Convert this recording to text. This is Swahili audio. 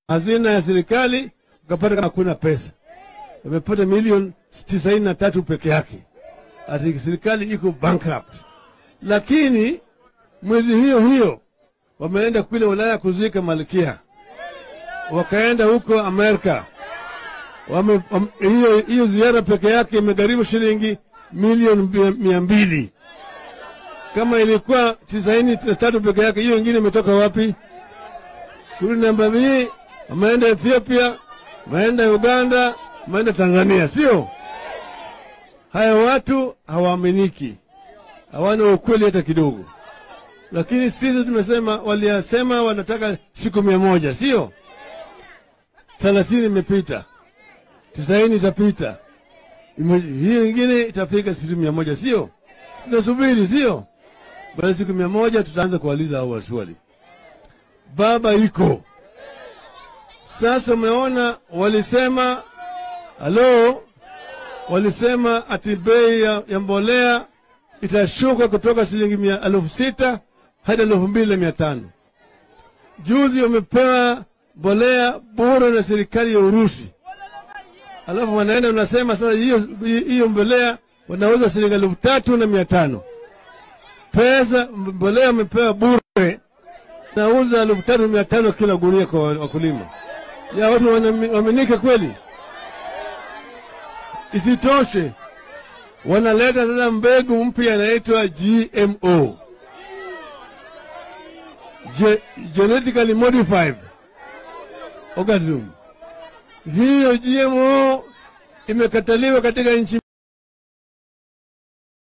hazina ya serikali, ukapata kama hakuna pesa, wamepata milioni tisaini na tatu peke yake, ati serikali iko bankrupt. Lakini mwezi hiyo hiyo wameenda kule Ulaya kuzika malkia, wakaenda huko Amerika wame, wame, hiyo, hiyo ziara peke yake imegharimu shilingi milioni mia- mia mbili. Kama ilikuwa tisaini na tatu peke yake, hiyo ingine imetoka wapi? Kurudi namba mbili, wameenda Ethiopia, wameenda Uganda, wameenda Tanzania, sio? Haya watu hawaaminiki, hawana ukweli hata kidogo. Lakini sisi tumesema, waliyasema wanataka siku mia moja, sio? Thelathini imepita, tisaini itapita, Ime- hiyo ingine itafika siku mia moja, sio? Tunasubiri, sio? Baada ya siku mia moja tutaanza kuwaliza hao waswali. Baba iko sasa. Umeona, walisema halo, walisema ati bei ya, ya mbolea itashuka kutoka shilingi mia elfu sita hadi elfu mbili na mia tano. Juzi wamepewa mbolea bure na serikali ya Urusi, alafu wanaenda unasema sasa hiyo hiyo mbolea wanauza shilingi elfu tatu na mia tano. Pesa mbolea wamepewa bure, nauza elfu tatu mia tano kila gunia kwa wakulima. Ya watu wanaaminika kweli? Isitoshe, wanaleta sasa mbegu mpya inaitwa GMO, Ge genetically modified organism. Hiyo GMO imekataliwa katika nchi